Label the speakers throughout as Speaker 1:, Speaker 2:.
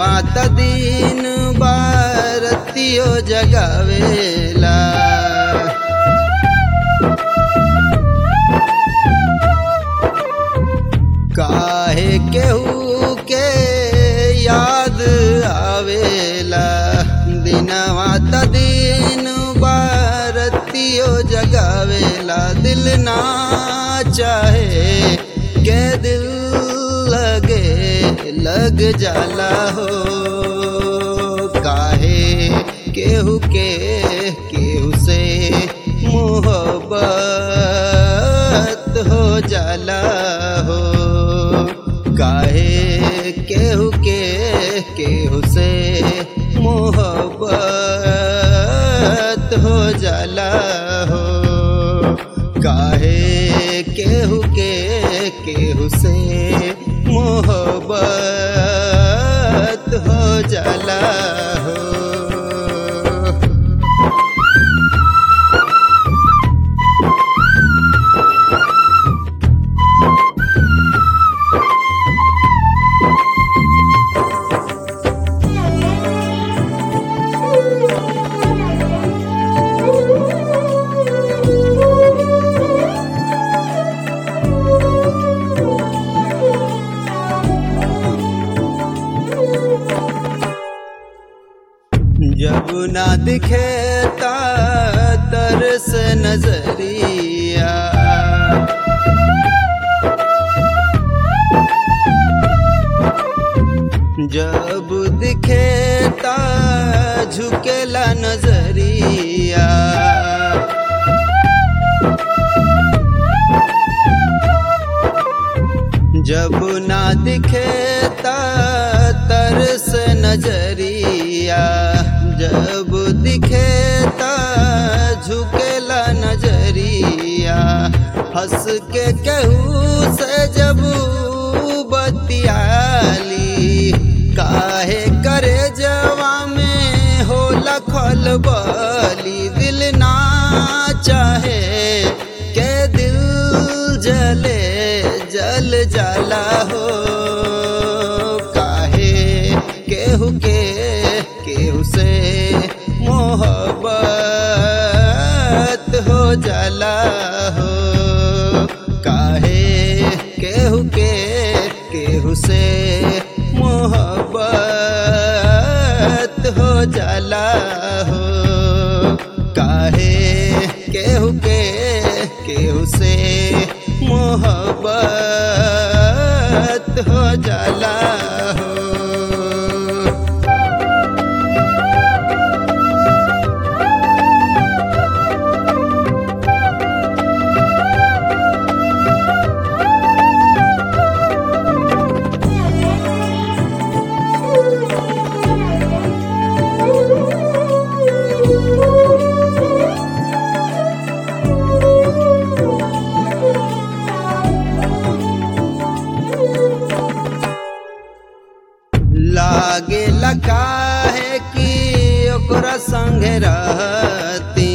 Speaker 1: दिनवा त दिन बारतियो जगावेला काहे केहू के याद आवेला दिनवा त दिन बारतियो जगावेला दिल ना चाहे के दिल लगे लग जाला हो काहे केहू के केहू से मोहब्बत हो जाला हो काहे केहू के केहू से मोहब्बत हो जाला हो काहे केहू के केहू से मोहब्बत हो जाला हो जब ना दिखे ता तरस नजरिया जब दिखे ता झुकेला नजरिया जब ना दिखे ता तरस नजरिया जब दिखे ता झुकेला नजरिया हंस के कहू से जब बतियाली काहे करे जवा में हो लखल बली दिल ना चाहे के दिल जले जल जाला हो काहे केहू के केहू से मोहब्बत हो जाला हो काहे केहू के केहू से मोहब्बत हो जाला हो काहे केहू के केहू से मोहब्बत हो जाला हो लागे लगा है कि ओकरा संग रहती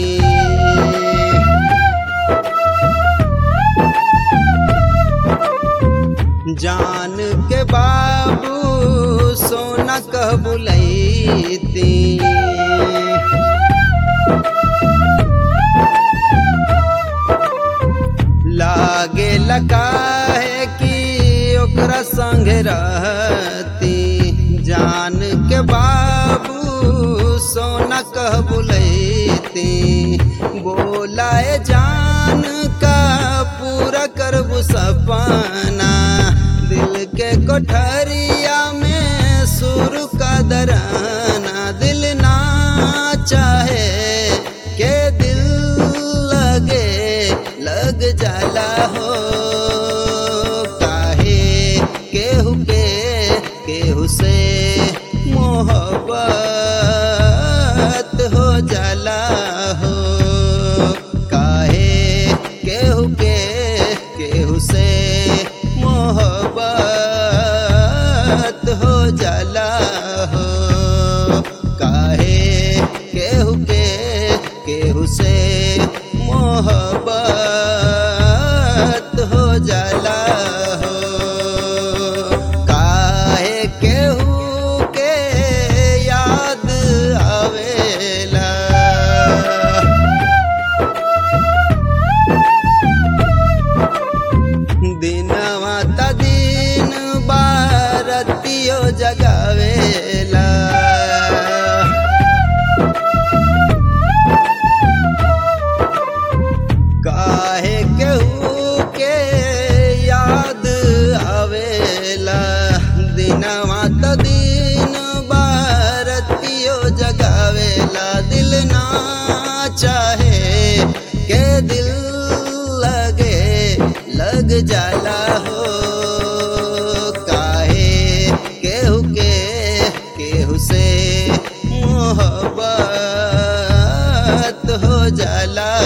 Speaker 1: जान के बाबू सोना कह बुलैती लागे लगा है कि ओकरा संग रहती जान के बाबू सोना कह बुलैती बोलाए जान का पूरा करबू सपना दिल के कोठरिया में सुर का दराना दिल ना चाहे के दिल लगे लग जाला हो काहे केहू के केहू से मोहब्बत हो जाला हो काहे केहू के केहू से मोहब्बत हो जाला हो काहे केहू के केहू से मोहब्बत हो जाला हो काहे केहू के जाला हो काहे केहू के केहू से मोहब्बत हो जाला